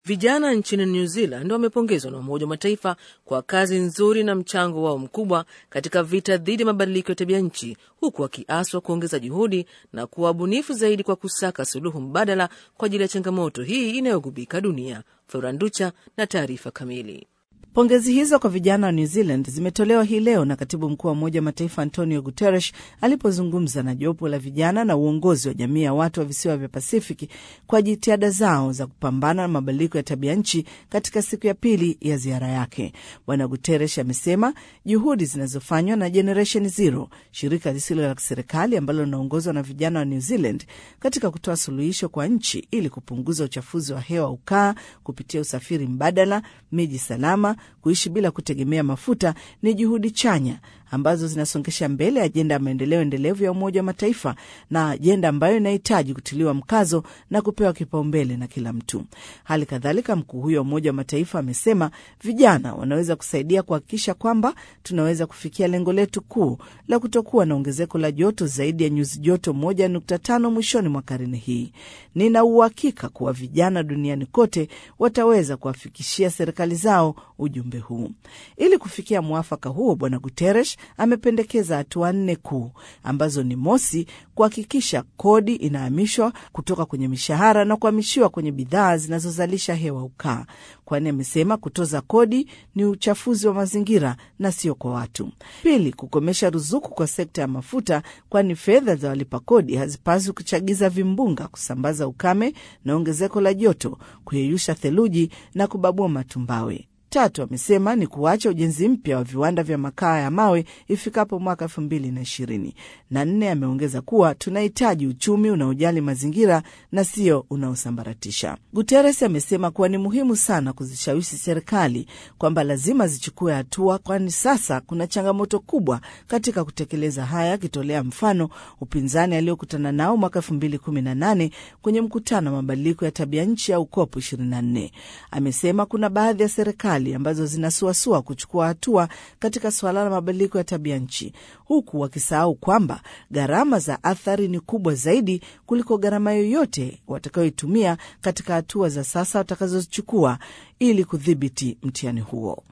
Vijana nchini New Zealand wamepongezwa na Umoja wa Mataifa kwa kazi nzuri na mchango wao mkubwa katika vita dhidi ya mabadiliko ya tabia nchi, huku wakiaswa kuongeza juhudi na kuwa wabunifu zaidi kwa kusaka suluhu mbadala kwa ajili ya changamoto hii inayogubika dunia. Floranducha na taarifa kamili. Pongezi hizo kwa vijana wa New Zealand zimetolewa hii leo na katibu mkuu wa Umoja wa Mataifa Antonio Guterres alipozungumza na jopo la vijana na uongozi wa jamii ya watu wa visiwa vya Pasifiki kwa jitihada zao za kupambana na mabadiliko ya tabia nchi katika siku ya pili ya ziara yake. Bwana Guterres amesema juhudi zinazofanywa na Generation Zero, shirika lisilo la kiserikali ambalo linaongozwa na vijana wa New Zealand katika kutoa suluhisho kwa nchi ili kupunguza uchafuzi wa hewa ukaa kupitia usafiri mbadala, miji salama kuishi bila kutegemea mafuta ni juhudi chanya ambazo zinasongesha mbele ajenda ya maendeleo endelevu ya Umoja wa Mataifa na ajenda ambayo inahitaji kutiliwa mkazo na kupewa kipaumbele na kila mtu. Hali kadhalika, mkuu huyo wa Umoja wa Mataifa amesema vijana wanaweza kusaidia kuhakikisha kwamba tunaweza kufikia lengo letu kuu la kutokuwa na ongezeko la joto zaidi ya nyuzi joto 1.5 mwishoni mwa karne hii. Nina uhakika kuwa vijana duniani kote wataweza kuwafikishia serikali zao ujumbe huu. Ili kufikia mwafaka huo, Bwana Guterres amependekeza hatua nne kuu ambazo ni mosi, kuhakikisha kodi inahamishwa kutoka kwenye mishahara na kuhamishiwa kwenye bidhaa zinazozalisha hewa ukaa, kwani amesema kutoza kodi ni uchafuzi wa mazingira na sio kwa watu. Pili, kukomesha ruzuku kwa sekta ya mafuta, kwani fedha za walipa kodi hazipaswi kuchagiza vimbunga, kusambaza ukame na ongezeko la joto, kuyeyusha theluji na kubabua matumbawe. Tatu, amesema ni kuacha ujenzi mpya wa viwanda vya makaa ya mawe ifikapo mwaka elfu mbili na ishirini. Na nne, ameongeza kuwa tunahitaji uchumi unaojali mazingira na sio unaosambaratisha. Guterres amesema kuwa ni muhimu sana kuzishawishi serikali kwamba lazima zichukue hatua, kwani sasa kuna changamoto kubwa katika kutekeleza haya, akitolea mfano upinzani aliokutana nao mwaka elfu mbili kumi na nane kwenye mkutano wa mabadiliko ya tabia nchi au COP 24. Amesema kuna baadhi ya serikali ambazo zinasuasua kuchukua hatua katika suala la mabadiliko ya tabia nchi, huku wakisahau kwamba gharama za athari ni kubwa zaidi kuliko gharama yoyote watakayoitumia katika hatua za sasa watakazozichukua ili kudhibiti mtihani huo.